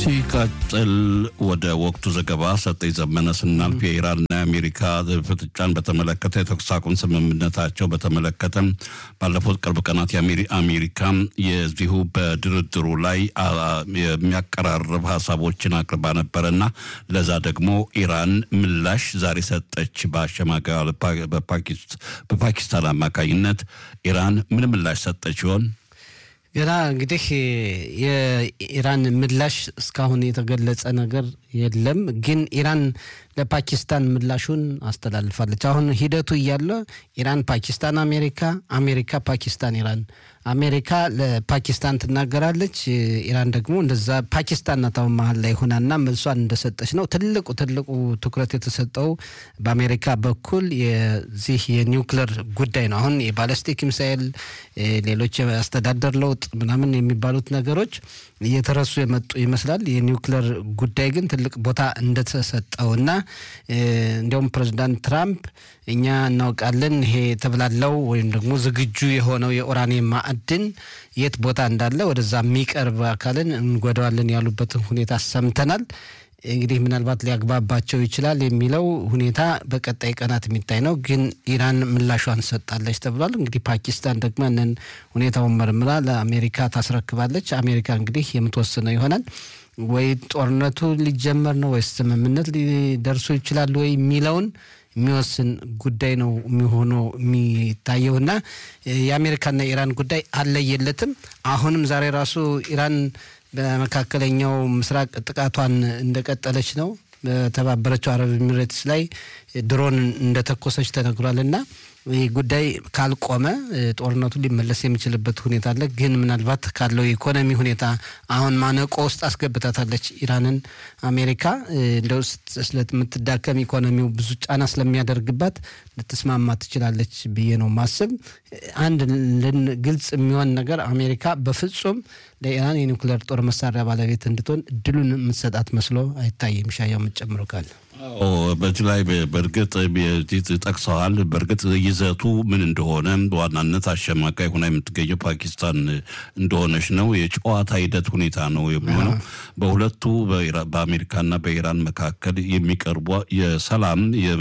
ሲቀጥል ወደ ወቅቱ ዘገባ ሰጠኝ ዘመነ ስናልፍ የኢራንና የአሜሪካ ፍጥጫን በተመለከተ የተኩስ አቁም ስምምነታቸው በተመለከተ ባለፉት ቅርብ ቀናት አሜሪካ የዚሁ በድርድሩ ላይ የሚያቀራርብ ሀሳቦችን አቅርባ ነበረና ለዛ ደግሞ ኢራን ምላሽ ዛሬ ሰጠች። በአሸማጋዩ በፓኪስታን አማካኝነት ኢራን ምን ምላሽ ሰጠች ይሆን? ገና እንግዲህ የኢራን ምላሽ እስካሁን የተገለጸ ነገር የለም። ግን ኢራን ለፓኪስታን ምላሹን አስተላልፋለች። አሁን ሂደቱ እያለ ኢራን ፓኪስታን አሜሪካ፣ አሜሪካ ፓኪስታን ኢራን፣ አሜሪካ ለፓኪስታን ትናገራለች። ኢራን ደግሞ እንደዛ ፓኪስታን ናት አሁን መሀል ላይ ሆናና መልሷን እንደሰጠች ነው። ትልቁ ትልቁ ትኩረት የተሰጠው በአሜሪካ በኩል የዚህ የኒውክለር ጉዳይ ነው። አሁን የባለስቲክ ሚሳኤል፣ ሌሎች የአስተዳደር ለውጥ ምናምን የሚባሉት ነገሮች እየተረሱ የመጡ ይመስላል። የኒውክለር ጉዳይ ግን ትልቅ ቦታ እንደተሰጠውና እንዲያውም ፕሬዚዳንት ትራምፕ እኛ እናውቃለን ይሄ የተብላለው ወይም ደግሞ ዝግጁ የሆነው የኡራኒየም ማዕድን የት ቦታ እንዳለ ወደዛ የሚቀርብ አካልን እንጎዳዋለን ያሉበትን ሁኔታ ሰምተናል። እንግዲህ ምናልባት ሊያግባባቸው ይችላል የሚለው ሁኔታ በቀጣይ ቀናት የሚታይ ነው። ግን ኢራን ምላሿን ሰጣለች ተብሏል። እንግዲህ ፓኪስታን ደግሞ ያንን ሁኔታውን መርምራ ለአሜሪካ ታስረክባለች። አሜሪካ እንግዲህ የምትወስነው ይሆናል ወይ ጦርነቱ ሊጀመር ነው ወይስ ስምምነት ሊደርሱ ይችላሉ ወይ የሚለውን የሚወስን ጉዳይ ነው የሚሆነው የሚታየውና የአሜሪካና የኢራን ጉዳይ አለየለትም። አሁንም ዛሬ ራሱ ኢራን በመካከለኛው ምስራቅ ጥቃቷን እንደቀጠለች ነው። በተባበረችው አረብ ኤሚሬትስ ላይ ድሮን እንደተኮሰች ተነግሯል እና ይህ ጉዳይ ካልቆመ ጦርነቱ ሊመለስ የሚችልበት ሁኔታ አለ። ግን ምናልባት ካለው የኢኮኖሚ ሁኔታ አሁን ማነቆ ውስጥ አስገብታታለች ኢራንን አሜሪካ እንደው ስለምትዳከም ኢኮኖሚው ብዙ ጫና ስለሚያደርግባት ልትስማማ ትችላለች ብዬ ነው ማስብ። አንድ ግልጽ የሚሆን ነገር አሜሪካ በፍጹም ለኢራን የኒውክሌር ጦር መሳሪያ ባለቤት እንድትሆን እድሉን የምትሰጣት መስሎ አይታይም። ሻያው የምትጨምረው ካለ በዚህ ላይ በእርግጥ ጠቅሰዋል። በእርግጥ ይዘቱ ምን እንደሆነ በዋናነት አሸማቃይ ሆና የምትገኘው ፓኪስታን እንደሆነች ነው። የጨዋታ ሂደት ሁኔታ ነው የሚሆነው። በሁለቱ በአሜሪካና በኢራን መካከል የሚቀርቡ የሰላም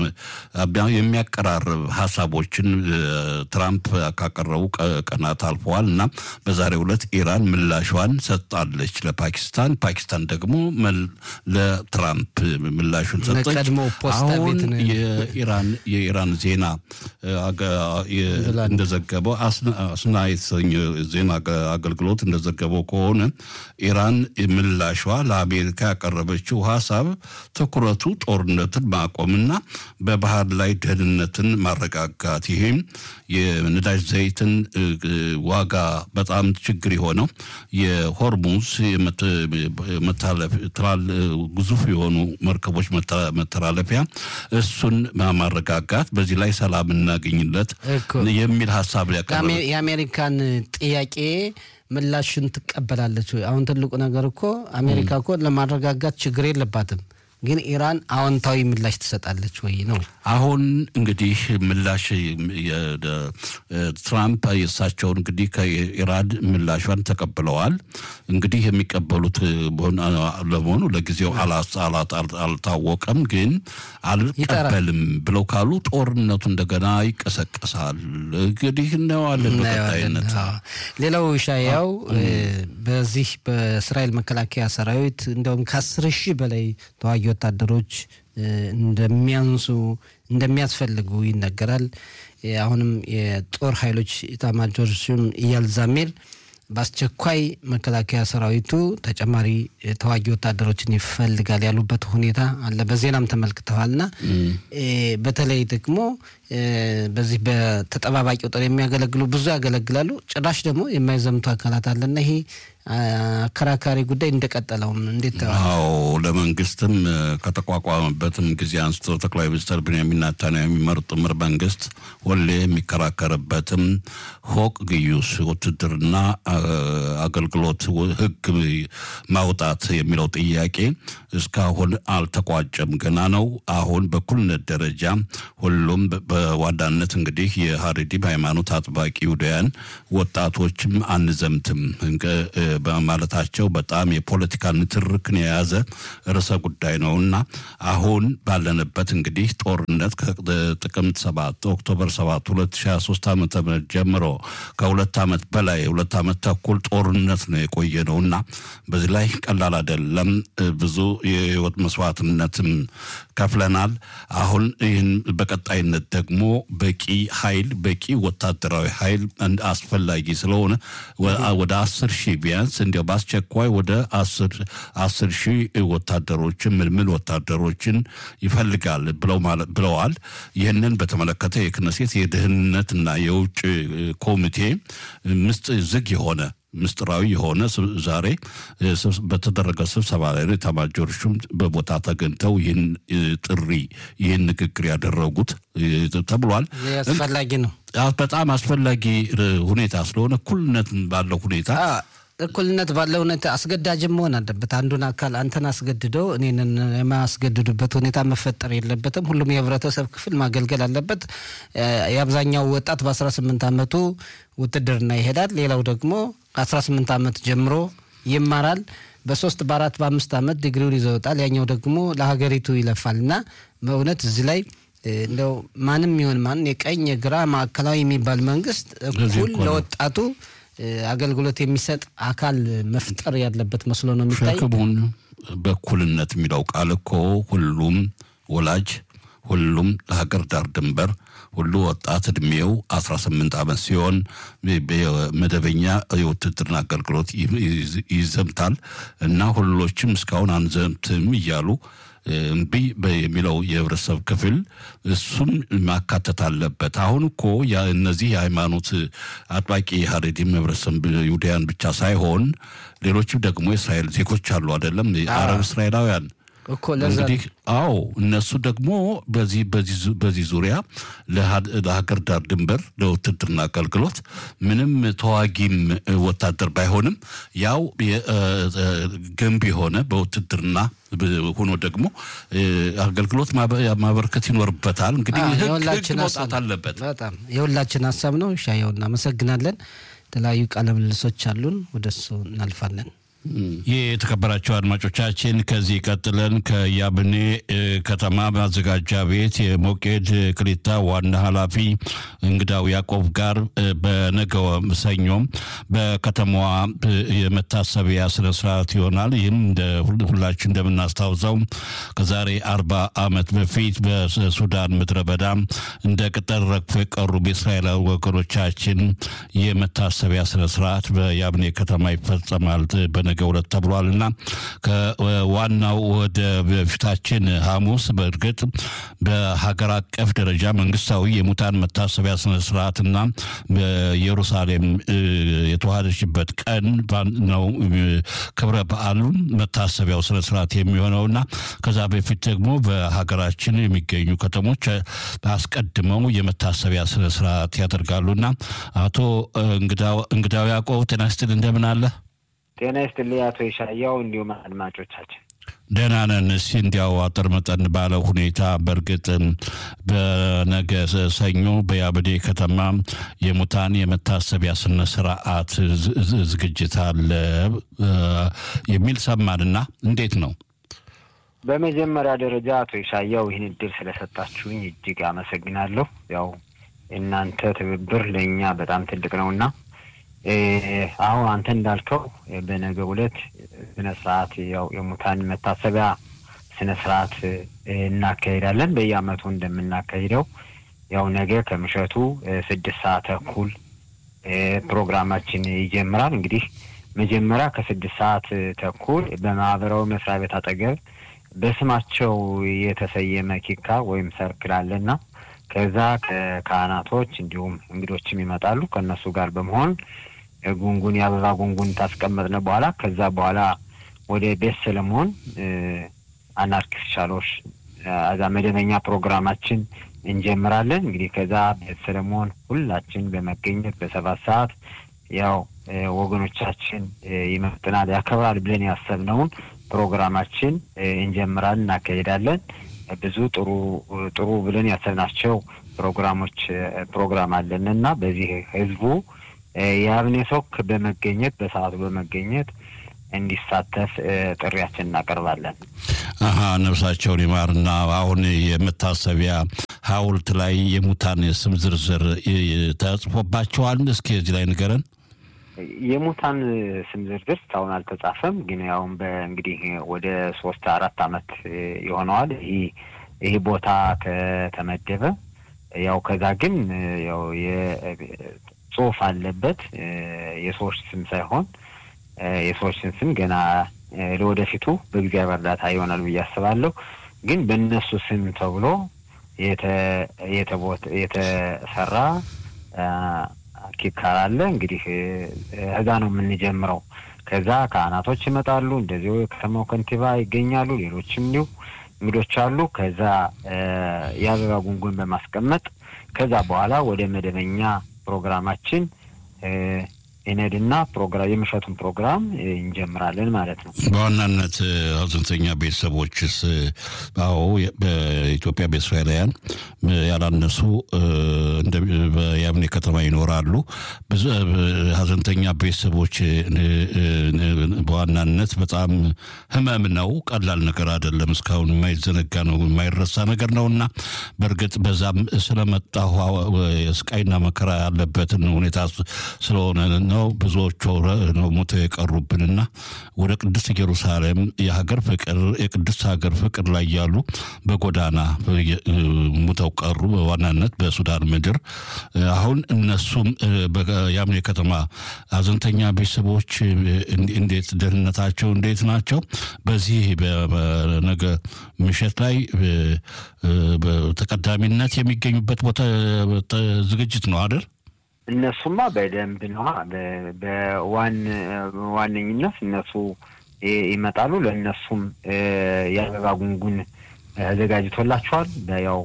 የሚያቀራርብ ሀሳቦችን ትራምፕ ካቀረቡ ቀናት አልፈዋል እና በዛሬው ዕለት ኢራን ምላሿን ሰጣለች ለፓኪስታን። ፓኪስታን ደግሞ ለትራምፕ ምላሹን ሰጠ። አሁን የኢራን የኢራን ዜና እንደዘገበው አስና የተሰኘ ዜና አገልግሎት እንደዘገበው ከሆነ ኢራን ምላሿ ለአሜሪካ ያቀረበችው ሀሳብ ትኩረቱ ጦርነትን ማቆምና በባህር ላይ ደህንነትን ማረጋጋት ይሄም የነዳጅ ዘይትን ዋጋ በጣም ችግር የሆነው የሆርሙዝ ግዙፍ የሆኑ መርከቦች መተላለፊያ እሱን ማረጋጋት በዚህ ላይ ሰላም እናገኝለት የሚል ሀሳብ ሊያቀርብ የአሜሪካን ጥያቄ ምላሽን ትቀበላለች ወይ? አሁን ትልቁ ነገር እኮ አሜሪካ እኮ ለማረጋጋት ችግር የለባትም ግን ኢራን አዎንታዊ ምላሽ ትሰጣለች ወይ ነው። አሁን እንግዲህ ምላሽ ትራምፕ የእሳቸውን እንግዲህ ከኢራን ምላሿን ተቀብለዋል። እንግዲህ የሚቀበሉት ለመሆኑ ለጊዜው አልታወቀም። ግን አልቀበልም ብለው ካሉ ጦርነቱ እንደገና ይቀሰቀሳል። እንግዲህ እናየዋለን በቀጣይነት። ሌላው ሻያው በዚህ በእስራኤል መከላከያ ሰራዊት እንደውም ከአስር ሺህ በላይ ተዋጊ ወታደሮች እንደሚያንሱ እንደሚያስፈልጉ ይነገራል። አሁንም የጦር ኃይሎች ኢታማጆር ሹም ኢያል ዛሚር በአስቸኳይ መከላከያ ሰራዊቱ ተጨማሪ ተዋጊ ወታደሮችን ይፈልጋል ያሉበት ሁኔታ አለ። በዜናም ተመልክተዋልና በተለይ ደግሞ በዚህ በተጠባባቂ ጦር የሚያገለግሉ ብዙ ያገለግላሉ። ጭራሽ ደግሞ የማይዘምቱ አካላት አለና ይሄ አከራካሪ ጉዳይ እንደቀጠለውም እንዴት አዎ ለመንግስትም ከተቋቋመበትም ጊዜ አንስቶ ጠቅላይ ሚኒስትር ቤንያሚን ኔታንያሁ የሚመሩት ጥምር መንግስት ሁሌ የሚከራከርበትም ሆቅ ግዩስ ውትድርና አገልግሎት ህግ ማውጣት የሚለው ጥያቄ እስካሁን አልተቋጨም፣ ገና ነው። አሁን በኩልነት ደረጃ ሁሉም በዋናነት እንግዲህ የሀሬዲም ሃይማኖት አጥባቂ ውዳያን ወጣቶችም አንዘምትም በማለታቸው በጣም የፖለቲካ ንትርክን የያዘ ርዕሰ ጉዳይ ነው እና አሁን ባለንበት እንግዲህ ጦርነት ከጥቅምት ሰባት ኦክቶበር ሰባት ሁለት ሺ ሀያ ሶስት ዓመተ ምህረት ጀምሮ ከሁለት ዓመት በላይ ሁለት ዓመት ተኩል ጦርነት ነው የቆየ ነው እና በዚህ ላይ ቀላል አይደለም። ብዙ የህይወት መስዋዕትነትም ከፍለናል። አሁን ይህን በቀጣይነት ደግሞ በቂ ኃይል በቂ ወታደራዊ ኃይል አስፈላጊ ስለሆነ ወደ አስር ሺህ ቢያንስ እንዲያው በአስቸኳይ ወደ አስር ሺህ ወታደሮችን ምልምል ወታደሮችን ይፈልጋል ብለዋል። ይህንን በተመለከተ የክነሴት የደህንነትና የውጭ ኮሚቴ ምስጥ ዝግ የሆነ ምስጢራዊ የሆነ ዛሬ በተደረገ ስብሰባ ላይ ነው ኤታማዦር ሹም በቦታ ተገኝተው ይህን ጥሪ ይህን ንግግር ያደረጉት ተብሏል። አስፈላጊ ነው። በጣም አስፈላጊ ሁኔታ ስለሆነ እኩልነት ባለው ሁኔታ እኩልነት ባለው ሁኔታ አስገዳጅም መሆን አለበት። አንዱን አካል አንተን አስገድደው እኔንን የማያስገድዱበት ሁኔታ መፈጠር የለበትም። ሁሉም የህብረተሰብ ክፍል ማገልገል አለበት። የአብዛኛው ወጣት በ18 ዓመቱ ውትድርና ይሄዳል። ሌላው ደግሞ ከ18 ዓመት ጀምሮ ይማራል። በሶስት በአራት በአምስት ዓመት ዲግሪውን ይዘውጣል። ያኛው ደግሞ ለሀገሪቱ ይለፋል እና በእውነት እዚህ ላይ እንደው ማንም ይሁን ማን የቀኝ የግራ ማዕከላዊ የሚባል መንግስት እኩል ለወጣቱ አገልግሎት የሚሰጥ አካል መፍጠር ያለበት መስሎ ነው የሚታይ። ሸክሙን በእኩልነት የሚለው ቃል እኮ ሁሉም ወላጅ ሁሉም ለሀገር ዳር ድንበር ሁሉ ወጣት እድሜው 18 ዓመት ሲሆን መደበኛ የውትድርና አገልግሎት ይዘምታል እና ሁሎችም እስካሁን አንዘምትም እያሉ እምቢ የሚለው የህብረተሰብ ክፍል እሱም ማካተት አለበት። አሁን እኮ እነዚህ የሃይማኖት አጥባቂ ሀሬዲም ህብረተሰብ ይሁዳያን ብቻ ሳይሆን ሌሎችም ደግሞ የእስራኤል ዜጎች አሉ አይደለም፣ የአረብ እስራኤላውያን እንግዲህ አዎ እነሱ ደግሞ በዚህ በዚህ ዙሪያ ለሀገር ዳር ድንበር ለውትድርና አገልግሎት ምንም ተዋጊም ወታደር ባይሆንም ያው ገንቢ የሆነ በውትድርና ሆኖ ደግሞ አገልግሎት ማበርከት ይኖርበታል። እንግዲህ ህግ መውጣት አለበት። በጣም የሁላችን ሀሳብ ነው። ሻየው እናመሰግናለን። የተለያዩ ቃለ ምልልሶች አሉን፣ ወደሱ እናልፋለን። ይህ የተከበራቸው አድማጮቻችን ከዚህ ቀጥለን ከያብኔ ከተማ ማዘጋጃ ቤት የሞቄድ ክሊታ ዋና ኃላፊ እንግዳው ያዕቆብ ጋር በነገው ሰኞም በከተማዋ የመታሰቢያ ስነ ስርዓት ይሆናል። ይህም ሁላችን እንደምናስታውሰው ከዛሬ አርባ ዓመት በፊት በሱዳን ምድረ በዳ እንደ ቅጠል ረግፎ የቀሩ በእስራኤላዊ ወገኖቻችን የመታሰቢያ ስነ ስርዓት በያብኔ ከተማ ይፈጸማል በነ ነገ ሁለት ተብሏል እና ከዋናው ወደ በፊታችን ሐሙስ በእርግጥ በሀገር አቀፍ ደረጃ መንግስታዊ የሙታን መታሰቢያ ስነ ስርዓትና በኢየሩሳሌም የተዋሃደችበት ቀን ነው ክብረ በዓሉን መታሰቢያው ስነ ስርዓት የሚሆነውና ከዛ በፊት ደግሞ በሀገራችን የሚገኙ ከተሞች አስቀድመው የመታሰቢያ ስነ ስርዓት ያደርጋሉና አቶ እንግዳው ያዕቆብ ጤና ይስጥልኝ እንደምን አለ? ጤና ይስጥልኝ አቶ የሻያው እንዲሁም አድማጮቻችን ደህና ነን። እስኪ እንዲያው አጠር መጠን ባለው ሁኔታ በእርግጥ በነገ ሰኞ በያበዴ ከተማ የሙታን የመታሰቢያ ስነ ስርዓት ዝግጅት አለ የሚል ሰማንና እንዴት ነው? በመጀመሪያ ደረጃ አቶ የሻያው ይህን እድል ስለሰጣችሁኝ እጅግ አመሰግናለሁ። ያው እናንተ ትብብር ለእኛ በጣም ትልቅ ነውና አሁን አንተ እንዳልከው በነገው ዕለት ስነ ስርዓት ያው የሙታን መታሰቢያ ስነ ስርዓት እናካሄዳለን። በየአመቱ እንደምናካሂደው ያው ነገ ከምሸቱ ስድስት ሰዓት ተኩል ፕሮግራማችን ይጀምራል። እንግዲህ መጀመሪያ ከስድስት ሰዓት ተኩል በማህበራዊ መስሪያ ቤት አጠገብ በስማቸው የተሰየመ ኪካ ወይም ሰርክል አለና ከዛ ከካህናቶች እንዲሁም እንግዶችም ይመጣሉ። ከእነሱ ጋር በመሆን ጉንጉን የአበባ ጉንጉን ታስቀመጥነ በኋላ ከዛ በኋላ ወደ ቤት ሰለሞን አናርኪስት ሻሎሽ እዛ መደበኛ ፕሮግራማችን እንጀምራለን። እንግዲህ ከዛ ቤት ሰለሞን ሁላችን በመገኘት በሰባት ሰዓት ያው ወገኖቻችን ይመጥናል ያከብራል ብለን ያሰብነውን ፕሮግራማችን እንጀምራለን፣ እናካሄዳለን። ብዙ ጥሩ ጥሩ ብለን ያሰብናቸው ፕሮግራሞች ፕሮግራም አለን እና በዚህ ህዝቡ የአብኔ ሰው በመገኘት በሰዓቱ በመገኘት እንዲሳተፍ ጥሪያችን እናቀርባለን። አሀ ነፍሳቸውን ይማርና አሁን የመታሰቢያ ሐውልት ላይ የሙታን ስም ዝርዝር ተጽፎባቸዋል። እስኪ እዚህ ላይ ንገረን። የሙታን ስም ዝርዝር እስካሁን አልተጻፈም። ግን ያውም በእንግዲህ ወደ ሶስት አራት አመት ይሆነዋል ይህ ይህ ቦታ ከተመደበ ያው ከዛ ግን ያው የጽሁፍ አለበት የሰዎች ስም ሳይሆን የሰዎችን ስም ገና ለወደፊቱ በእግዚአብሔር እርዳታ ይሆናል ብዬ አስባለሁ። ግን በእነሱ ስም ተብሎ የተሰራ ኪካር አለ። እንግዲህ እዛ ነው የምንጀምረው። ከዛ ካህናቶች ይመጣሉ፣ እንደዚሁ የከተማው ከንቲባ ይገኛሉ፣ ሌሎችም እንዲሁ እንግዶች አሉ። ከዛ የአበባ ጉንጉን በማስቀመጥ ከዛ በኋላ ወደ መደበኛ ፕሮግራማችን ኢነድና ፕሮግራም የምሽቱን ፕሮግራም እንጀምራለን ማለት ነው። በዋናነት ሀዘንተኛ ቤተሰቦችስ? አዎ በኢትዮጵያ በእስራኤላውያን ያላነሱ በያምኔ ከተማ ይኖራሉ። ብዙ ሀዘንተኛ ቤተሰቦች በዋናነት በጣም ህመም ነው፣ ቀላል ነገር አይደለም። እስካሁን የማይዘነጋ ነው፣ የማይረሳ ነገር ነው እና በእርግጥ በዛም ስለመጣሁ የስቃይና መከራ ያለበትን ሁኔታ ስለሆነ ነው ብዙዎቹ ነው ሞተው የቀሩብንና ወደ ቅድስት ኢየሩሳሌም የሀገር ፍቅር የቅድስት ሀገር ፍቅር ላይ ያሉ በጎዳና ሙተው ቀሩ። በዋናነት በሱዳን ምድር አሁን እነሱም የአምኔ ከተማ ሀዘንተኛ ቤተሰቦች እንዴት ደህንነታቸው እንዴት ናቸው? በዚህ በነገ ምሽት ላይ ተቀዳሚነት የሚገኙበት ቦታ ዝግጅት ነው አይደል? እነሱማ በደንብ ነዋ። በዋነኝነት እነሱ ይመጣሉ። ለእነሱም የአበባ ጉንጉን ተዘጋጅቶላቸዋል። ያው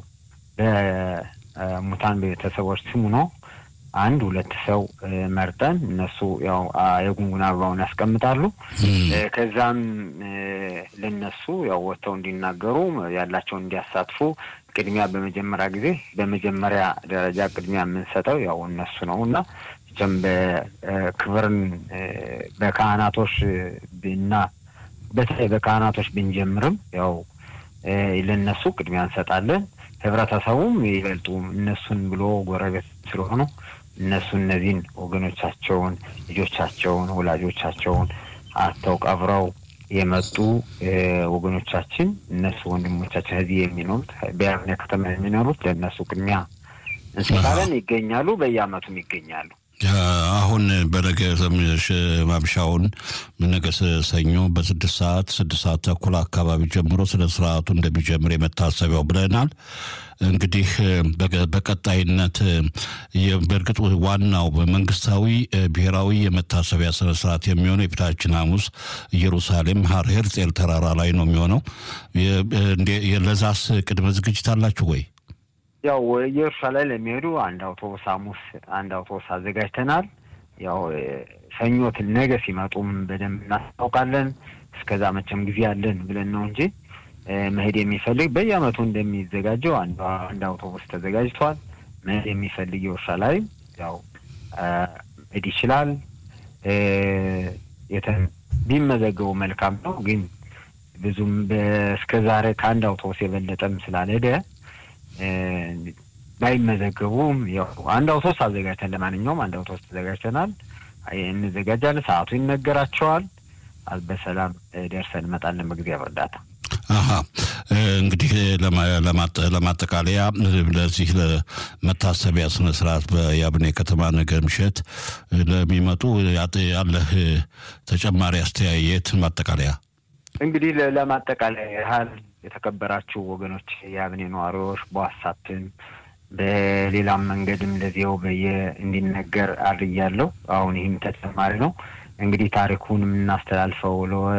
በሙታን ቤተሰቦች ስሙ ነው። አንድ ሁለት ሰው መርጠን እነሱ ያው የጉንጉን አበባውን ያስቀምጣሉ። ከዛም ለነሱ ያው ወጥተው እንዲናገሩ ያላቸውን እንዲያሳትፉ ቅድሚያ በመጀመሪያ ጊዜ በመጀመሪያ ደረጃ ቅድሚያ የምንሰጠው ያው እነሱ ነው እና ም በክብርን በካህናቶች እና በተለይ በካህናቶች ብንጀምርም ያው ለነሱ ቅድሚያ እንሰጣለን። ህብረተሰቡም ይበልጡ እነሱን ብሎ ጎረቤት ስለሆኑ እነሱ እነዚህን ወገኖቻቸውን፣ ልጆቻቸውን፣ ወላጆቻቸውን አተው ቀብረው የመጡ ወገኖቻችን እነሱ ወንድሞቻችን እዚህ የሚኖሩት በያምኔ ከተማ የሚኖሩት ለእነሱ ቅድሚያ እንሰጣለን። ይገኛሉ፣ በየአመቱም ይገኛሉ። አሁን በነገ ማምሻውን ነገ ሰኞ በስድስት ሰዓት ስድስት ሰዓት ተኩል አካባቢ ጀምሮ ስነ ስርዓቱ እንደሚጀምር የመታሰቢያው ብለናል። እንግዲህ በቀጣይነት በእርግጥ ዋናው በመንግስታዊ ብሔራዊ የመታሰቢያ ስነ ስርዓት የሚሆነው የፊታችን ሐሙስ ኢየሩሳሌም ሀር ሄርጼል ተራራ ላይ ነው የሚሆነው። ለዛስ ቅድመ ዝግጅት አላችሁ ወይ? ያው ኢየሩሳሌም ለሚሄዱ አንድ አውቶቡስ ሐሙስ አንድ አውቶቡስ አዘጋጅተናል። ያው ሰኞት ነገ ሲመጡም በደንብ እናስታውቃለን። እስከዛ መቼም ጊዜ አለን ብለን ነው እንጂ መሄድ የሚፈልግ በየአመቱ እንደሚዘጋጀው አንድ አውቶቡስ ተዘጋጅቷል። መሄድ የሚፈልግ ኢየሩሳሌም ያው መሄድ ይችላል። ቢመዘገቡ መልካም ነው። ግን ብዙም እስከ ዛሬ ከአንድ አውቶቡስ የበለጠም ስላልሄደ ባይመዘገቡም ያው አንድ አውቶቡስ አዘጋጅተን ለማንኛውም አንድ አውቶቡስ ተዘጋጅተናል። እንዘጋጃለን። ሰዓቱ ይነገራቸዋል። በሰላም ደርሰን እንመጣለን በእግዚአብሔር እርዳታ። አሀ እንግዲህ ለማጠቃለያ ለዚህ ለመታሰቢያ ስነ ስርዓት በያብኔ ከተማ ነገ ምሽት ለሚመጡ ያለህ ተጨማሪ አስተያየት ማጠቃለያ? እንግዲህ ለማጠቃለያ ያህል የተከበራችሁ ወገኖች የአብኔ ነዋሪዎች በዋሳፕም በሌላም መንገድም ለዚያው በየ እንዲነገር አድርጊያለሁ። አሁን ይህም ተጨማሪ ነው። እንግዲህ ታሪኩን የምናስተላልፈው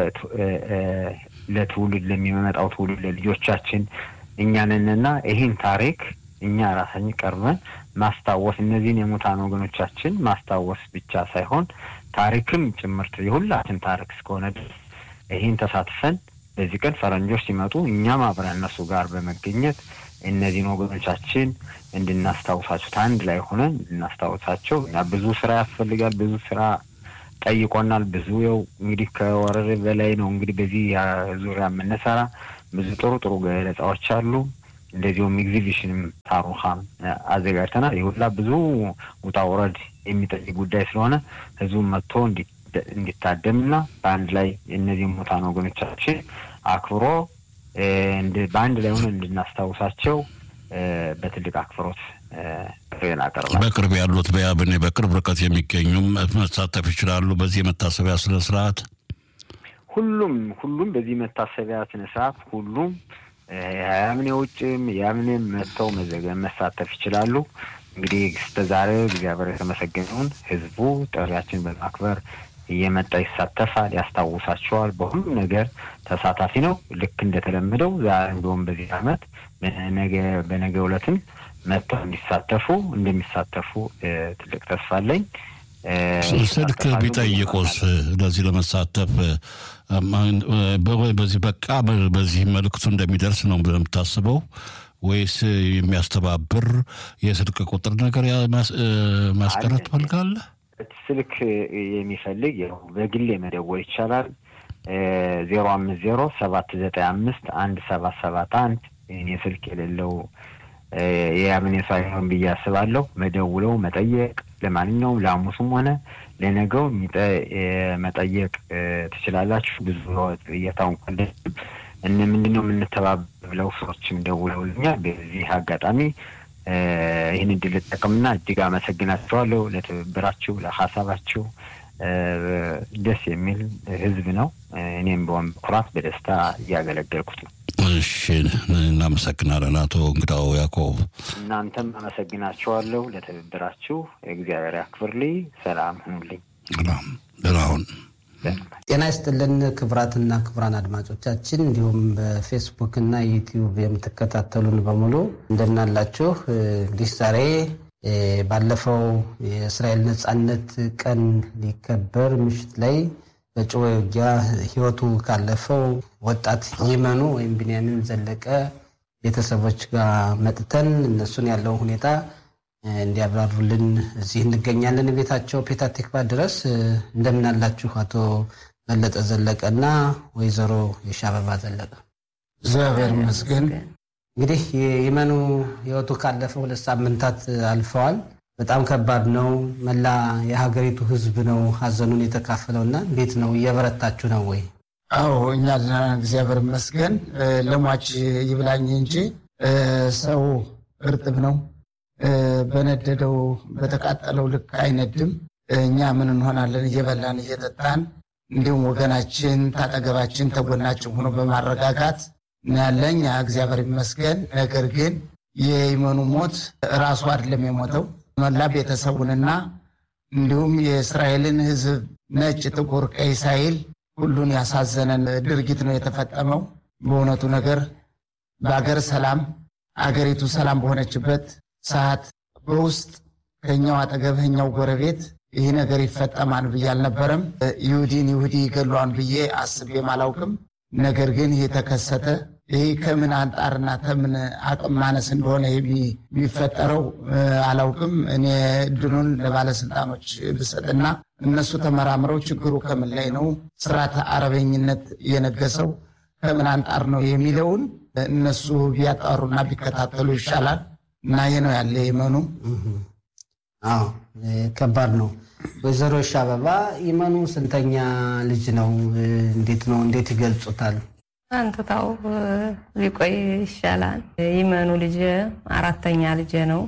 ለትውልድ ለሚመጣው ትውልድ ለልጆቻችን እኛንንና ይህን ታሪክ እኛ ራሳችን ቀርበን ማስታወስ እነዚህን የሙታን ወገኖቻችን ማስታወስ ብቻ ሳይሆን ታሪክም ጭምርት የሁላችን ታሪክ እስከሆነ ድረስ ይህን ተሳትፈን በዚህ ቀን ፈረንጆች ሲመጡ እኛም አብረን እነሱ ጋር በመገኘት እነዚህን ወገኖቻችን እንድናስታውሳቸው አንድ ላይ ሆነን እንድናስታውሳቸው እና ብዙ ስራ ያስፈልጋል። ብዙ ስራ ጠይቆናል። ብዙ ያው እንግዲህ ከወረር በላይ ነው እንግዲህ በዚህ ዙሪያ የምንሰራ ብዙ ጥሩ ጥሩ ገለጻዎች አሉ። እንደዚሁም ኤግዚቢሽንም ታሩኻም አዘጋጅተናል። ይሁላ ብዙ ውጣ ውረድ የሚጠይቅ ጉዳይ ስለሆነ ህዝቡን መጥቶ እንዲታደምና በአንድ ላይ እነዚህ ሙታን ወገኖቻችን አክብሮ በአንድ ላይ ሆነ እንድናስታውሳቸው በትልቅ አክብሮት ጥሬን አቀርባለሁ። በቅርብ ያሉት በያብኔ በቅርብ ርቀት የሚገኙም መሳተፍ ይችላሉ። በዚህ የመታሰቢያ ስነ ስርዓት ሁሉም ሁሉም በዚህ መታሰቢያ ስነ ስርዓት ሁሉም የያምኔ ውጭም የያምኔም መጥተው መዘገብ መሳተፍ ይችላሉ። እንግዲህ እስከ ዛሬ እግዚአብሔር የተመሰገነውን ህዝቡ ጥሪያችን በማክበር እየመጣ ይሳተፋል፣ ያስታውሳቸዋል። በሁሉም ነገር ተሳታፊ ነው። ልክ እንደተለመደው ዛሬ እንደውም በዚህ አመት በነገ በነገ ዕለትም መጥተው እንዲሳተፉ እንደሚሳተፉ ትልቅ ተስፋ አለኝ። ስልክ ቢጠይቁስ ለዚህ ለመሳተፍ በዚህ በቃ በዚህ መልእክቱ እንደሚደርስ ነው የምታስበው ወይስ የሚያስተባብር የስልክ ቁጥር ነገር ማስቀረት ትፈልጋለህ? ስልክ የሚፈልግ ያው በግሌ መደወል ይቻላል። ዜሮ አምስት ዜሮ ሰባት ዘጠኝ አምስት አንድ ሰባት ሰባት አንድ እኔ ስልክ የሌለው የያምን ሰው አይሆን ብዬ አስባለሁ። መደውለው መጠየቅ ለማንኛውም ለሐሙሱም ሆነ ለነገው መጠየቅ ትችላላችሁ። ብዙ እየታውን ቆንደ እነ ምንድን ነው የምንተባበር ብለው ሰዎችም ደውለውልኛል። በዚህ አጋጣሚ ይህን እድል ልጠቀምና እጅግ አመሰግናቸዋለሁ ለትብብራችሁ፣ ለሀሳባችሁ። ደስ የሚል ህዝብ ነው። እኔም በወን በኩራት በደስታ እያገለገልኩት ነው። እሺ፣ እናመሰግናለን አቶ እንግዳው ያዕቆብ። እናንተም አመሰግናችኋለሁ ለትብብራችሁ። እግዚአብሔር ያክብርልኝ። ሰላም ሁኑልኝ። ደህናሁን ጤና ይስጥልን ክቡራትና ክቡራን አድማጮቻችን እንዲሁም በፌስቡክ እና ዩቲዩብ የምትከታተሉን በሙሉ እንደምናላችሁ። እንግዲህ ዛሬ ባለፈው የእስራኤል ነጻነት ቀን ሊከበር ምሽት ላይ በጭወ ውጊያ ህይወቱ ካለፈው ወጣት ይመኑ ወይም ቢንያሚን ዘለቀ ቤተሰቦች ጋር መጥተን እነሱን ያለው ሁኔታ እንዲያብራሩልን እዚህ እንገኛለን። ቤታቸው ፔታ ቲክቫ ድረስ እንደምናላችሁ አቶ በለጠ ዘለቀ እና ወይዘሮ የሻበባ ዘለቀ። እግዚአብሔር ይመስገን። እንግዲህ የመኑ ህይወቱ ካለፈ ሁለት ሳምንታት አልፈዋል። በጣም ከባድ ነው። መላ የሀገሪቱ ህዝብ ነው ሀዘኑን የተካፈለው እና እንዴት ነው እየበረታችሁ ነው ወይ? አዎ እኛ ደህና ነን፣ እግዚአብሔር ይመስገን። ለሟች ይብላኝ እንጂ ሰው እርጥብ ነው በነደደው በተቃጠለው ልክ አይነድም። እኛ ምን እንሆናለን? እየበላን እየጠጣን፣ እንዲሁም ወገናችን ታጠገባችን ተጎናችን ሆኖ በማረጋጋት ያለኝ እግዚአብሔር ይመስገን። ነገር ግን የይመኑ ሞት ራሱ አይደለም የሞተው መላ ቤተሰቡንና እንዲሁም የእስራኤልን ህዝብ ነጭ፣ ጥቁር፣ ቀይ ሳይል ሁሉን ያሳዘነን ድርጊት ነው የተፈጸመው። በእውነቱ ነገር በአገር ሰላም አገሪቱ ሰላም በሆነችበት ሰዓት በውስጥ ከኛው አጠገብ ኛው ጎረቤት ይህ ነገር ይፈጠማል ብዬ አልነበረም። ይሁዲን ይሁዲ ይገሏን ብዬ አስቤም አላውቅም። ነገር ግን ይህ ተከሰተ። ይህ ከምን አንጣርና ከምን አቅም ማነስ እንደሆነ የሚፈጠረው አላውቅም። እኔ እድሉን ለባለስልጣኖች ብሰጥና እነሱ ተመራምረው ችግሩ ከምን ላይ ነው፣ ስርዓተ አረበኝነት የነገሰው ከምን አንጣር ነው የሚለውን እነሱ ቢያጣሩና ቢከታተሉ ይሻላል። እና ይህ ነው ያለ ይመኑ። አዎ ከባድ ነው። ወይዘሮ ሻበባ ይመኑ ስንተኛ ልጅ ነው? እንዴት ነው እንዴት ይገልጹታል? አንትታው ሊቆይ ይሻላል። ይመኑ ልጅ አራተኛ ልጅ ነው።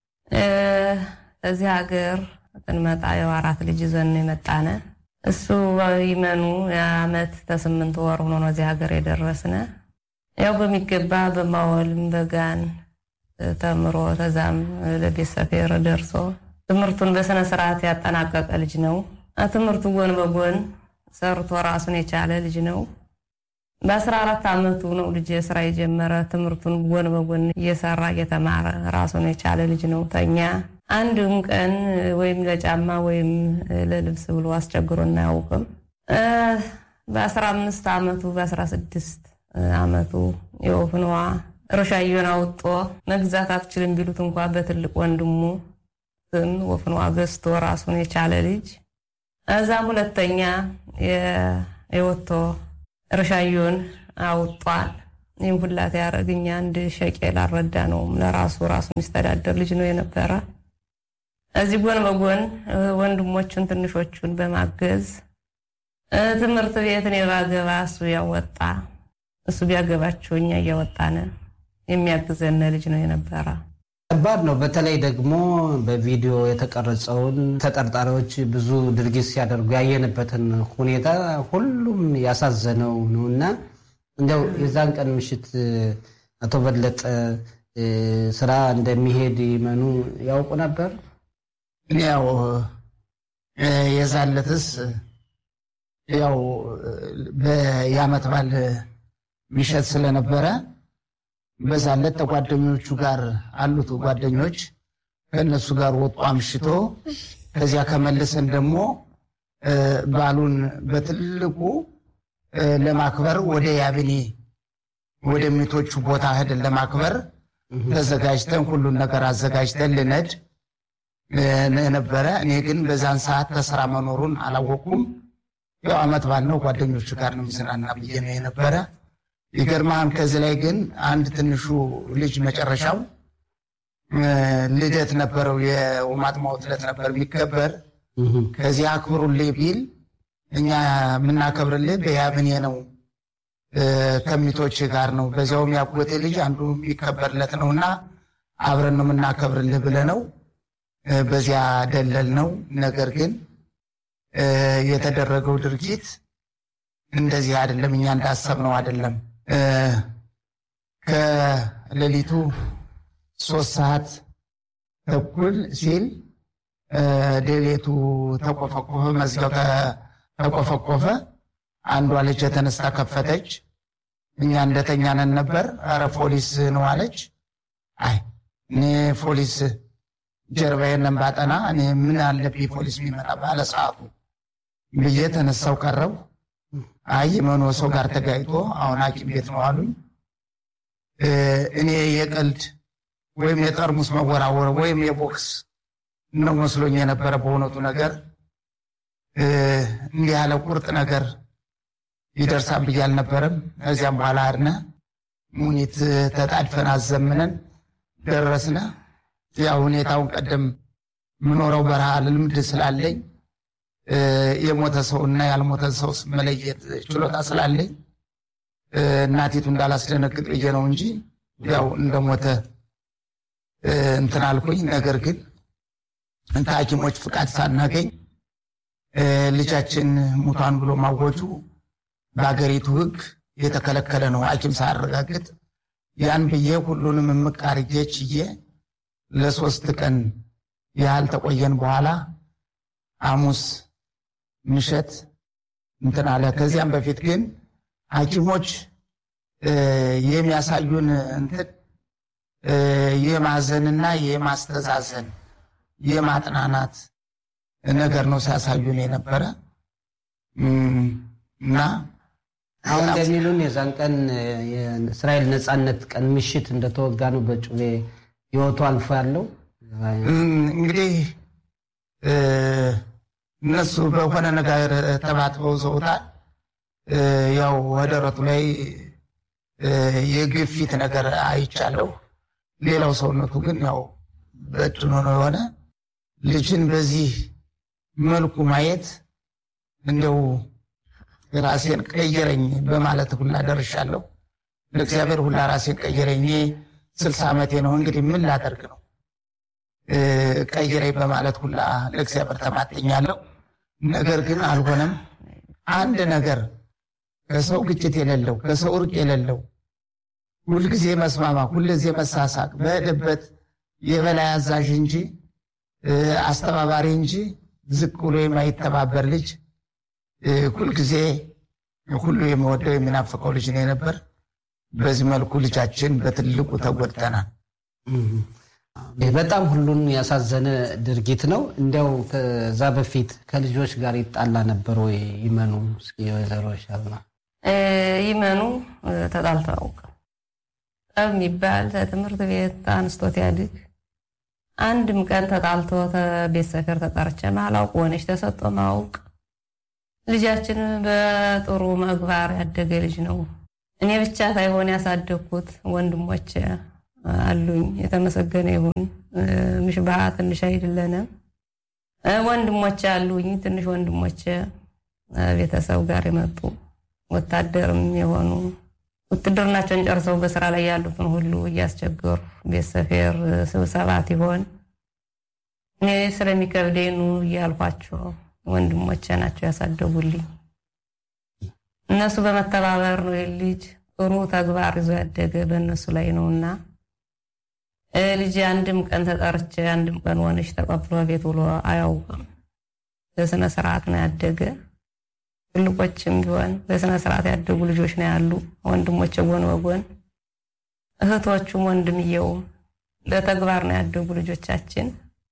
እዚህ ሀገር ስንመጣ ያው አራት ልጅ ይዘን የመጣነ እሱ ይመኑ የአመት ከስምንት ወር ሆኖ ነው እዚህ ሀገር የደረስነ ያው በሚገባ በማወልም በጋን ተምሮ ተዛም ለቤት ሰፌር ደርሶ ትምህርቱን በስነ ስርዓት ያጠናቀቀ ልጅ ነው። ትምህርቱ ጎን በጎን ሰርቶ ራሱን የቻለ ልጅ ነው። በአስራ አራት አመቱ ነው ልጅ ስራ የጀመረ ትምህርቱን ጎን በጎን እየሰራ እየተማረ ራሱን የቻለ ልጅ ነው። ተኛ አንድም ቀን ወይም ለጫማ ወይም ለልብስ ብሎ አስቸግሮ እናያውቅም። በአስራ አምስት አመቱ በአስራ ስድስት አመቱ የወፍንዋ ሮሻዮን አውጦ መግዛት አትችልም ቢሉት እንኳ በትልቅ ወንድሙ ስም ወፍንዋ ገዝቶ ራሱን የቻለ ልጅ እዛም ሁለተኛ የወቶ ሮሻዮን አውጧል። ይህም ሁላት ያደረግኛ አንድ ሸቄል አልረዳ ነውም ለራሱ ራሱ የሚስተዳደር ልጅ ነው የነበረ። እዚህ ጎን በጎን ወንድሞቹን ትንሾቹን በማገዝ ትምህርት ቤት እኔ ባገባ እሱ ያወጣ እሱ ቢያገባቸው እኛ እያወጣነ የሚያግዘን ልጅ ነው የነበረ። ከባድ ነው። በተለይ ደግሞ በቪዲዮ የተቀረጸውን ተጠርጣሪዎች ብዙ ድርጊት ሲያደርጉ ያየንበትን ሁኔታ ሁሉም ያሳዘነው ነው እና እንዲያው የዛን ቀን ምሽት አቶ በለጠ ስራ እንደሚሄድ ይመኑ ያውቁ ነበር? እኔ ያው የዛለትስ ያው የዓመት በዓል ምሽት ስለነበረ በዛለት ተጓደኞቹ ጋር አሉት ጓደኞች ከእነሱ ጋር ወጡ አምሽቶ ከዚያ ከመልሰን ደግሞ በዓሉን በትልቁ ለማክበር ወደ ያብኔ ወደ ሚቶቹ ቦታ ሄደን ለማክበር ተዘጋጅተን ሁሉን ነገር አዘጋጅተን ልነድ ነበረ። እኔ ግን በዛን ሰዓት ተስራ መኖሩን አላወቁም። ያው ዓመት በዓል ነው ጓደኞቹ ጋር ነው የሚዝናና ብዬ ነው የነበረ። ይገርማህም ከዚህ ላይ ግን አንድ ትንሹ ልጅ መጨረሻው ልደት ነበረው፣ የውማጥማው ልደት ነበር የሚከበር። ከዚህ አክብሩልኝ ቢል እኛ የምናከብርልህ በያብኔ ነው ከሚቶች ጋር ነው፣ በዚያውም ያጎቴ ልጅ አንዱ የሚከበርለት ነው እና አብረን ነው የምናከብርልህ ብለህ ነው በዚያ ደለል ነው። ነገር ግን የተደረገው ድርጊት እንደዚህ አይደለም፣ እኛ እንዳሰብነው አይደለም። ከሌሊቱ ሶስት ሰዓት ተኩል ሲል ሌሊቱ ተቆፈቆፈ፣ መዝጊያው ተቆፈቆፈ። አንዷ ልጅ የተነስታ ከፈተች። እኛ እንደተኛነን ነበር። ኧረ ፖሊስ ነው አለች። አይ እኔ ፖሊስ ጀርባዬን ባጠና እኔ ምን አለብኝ ፖሊስ የሚመጣ ባለ ሰዓቱ ብዬ ተነሳው ቀረው። አይ የመኖ ሰው ጋር ተጋይቶ አሁን ሐኪም ቤት ነው አሉኝ። እኔ የቀልድ ወይም የጠርሙስ መወራወር ወይም የቦክስ ነው መስሎኝ የነበረ። በእውነቱ ነገር እንዲህ ያለ ቁርጥ ነገር ይደርሳል ብዬ አልነበረም። ከዚያም በኋላ አድነ ሙኒት ተጣድፈን አዘምነን ደረስነ። ያው ሁኔታውን ቀደም የምኖረው በረሃ ልምድ ስላለኝ የሞተ ሰው እና ያልሞተ ሰው መለየት ችሎታ ስላለኝ እናቲቱ እንዳላስደነግጥ ብዬ ነው እንጂ ያው እንደሞተ እንትን አልኩኝ። ነገር ግን ከሐኪሞች ፍቃድ ሳናገኝ ልጃችን ሙቷን ብሎ ማወጁ በሀገሪቱ ሕግ የተከለከለ ነው፣ ሐኪም ሳያረጋግጥ። ያን ብዬ ሁሉንም እምቅ አድርጌ ችዬ ለሶስት ቀን ያህል ተቆየን። በኋላ ሐሙስ ምሸት እንትን አለ። ከዚያም በፊት ግን ሐኪሞች የሚያሳዩን እንትን የማዘንና የማስተዛዘን የማጥናናት ነገር ነው ሲያሳዩን የነበረ እና አሁን እንደሚሉን የዛን ቀን የእስራኤል ነጻነት ቀን ምሽት እንደተወጋ ነው በጩቤ ህይወቱ አልፎ ያለው እንግዲህ እነሱ በሆነ ነገር ተባትበው ዘውታል። ያው ወደረቱ ላይ የግፊት ነገር አይቻለሁ። ሌላው ሰውነቱ ግን ያው በጭኖ ነው የሆነ ልጅን በዚህ መልኩ ማየት እንደው ራሴን ቀየረኝ በማለት ሁላ ደርሻለሁ። ለእግዚአብሔር ሁላ ራሴን ቀየረኝ። እኔ ስልሳ ዓመቴ ነው እንግዲህ ምን ላደርግ ነው ቀይረኝ በማለት ሁላ ለእግዚአብሔር ተማጥኛለሁ። ነገር ግን አልሆነም። አንድ ነገር ከሰው ግጭት የሌለው ከሰው እርቅ የሌለው ሁልጊዜ መስማማ፣ ሁልጊዜ መሳሳቅ፣ በሄደበት የበላይ አዛዥ እንጂ አስተባባሪ እንጂ ዝቅ ብሎ የማይተባበር ልጅ ሁልጊዜ ሁሉ የሚወደው የሚናፍቀው ልጅ ነው የነበር። በዚህ መልኩ ልጃችን በትልቁ ተጎድተናል። በጣም ሁሉን ያሳዘነ ድርጊት ነው። እንዲያው ከዛ በፊት ከልጆች ጋር ይጣላ ነበር ወይ? ይመኑ እስኪ ወይዘሮ ሻልና ይመኑ ተጣልቶ አያውቅም። ጠብ የሚባል ከትምህርት ቤት አንስቶት ያድግ አንድም ቀን ተጣልቶ ቤት ሰፈር ተጠርቼ ማላውቅ ሆነች ተሰጦ ማውቅ ልጃችን በጥሩ ምግባር ያደገ ልጅ ነው። እኔ ብቻ ሳይሆን ያሳደግኩት ወንድሞች አሉኝ። የተመሰገነ ይሁን። ምሽባህ ትንሽ አይደለንም። ወንድሞች አሉኝ። ትንሽ ወንድሞች ቤተሰብ ጋር የመጡ ወታደርም የሆኑ ውትድርናቸውን ጨርሰው በስራ ላይ ያሉትን ሁሉ እያስቸገሩ ቤት ሰፌር ስብሰባት ይሆን እኔ ስለሚከብደኝ ኑ እያልኳቸው ወንድሞቼ ናቸው ያሳደጉልኝ። እነሱ በመተባበር ነው ልጅ ጥሩ ተግባር ይዞ ያደገ በእነሱ ላይ ነውና ልጅ አንድም ቀን ተጠርቼ አንድም ቀን ሆነች ተቀብሎ ቤት ውሎ አያውቅም። በስነ ስርዓት ነው ያደገ። ትልቆችም ቢሆን በስነ ስርዓት ያደጉ ልጆች ነው ያሉ ወንድሞች ጎን በጎን እህቶቹም ወንድምየውም በተግባር ነው ያደጉ ልጆቻችን።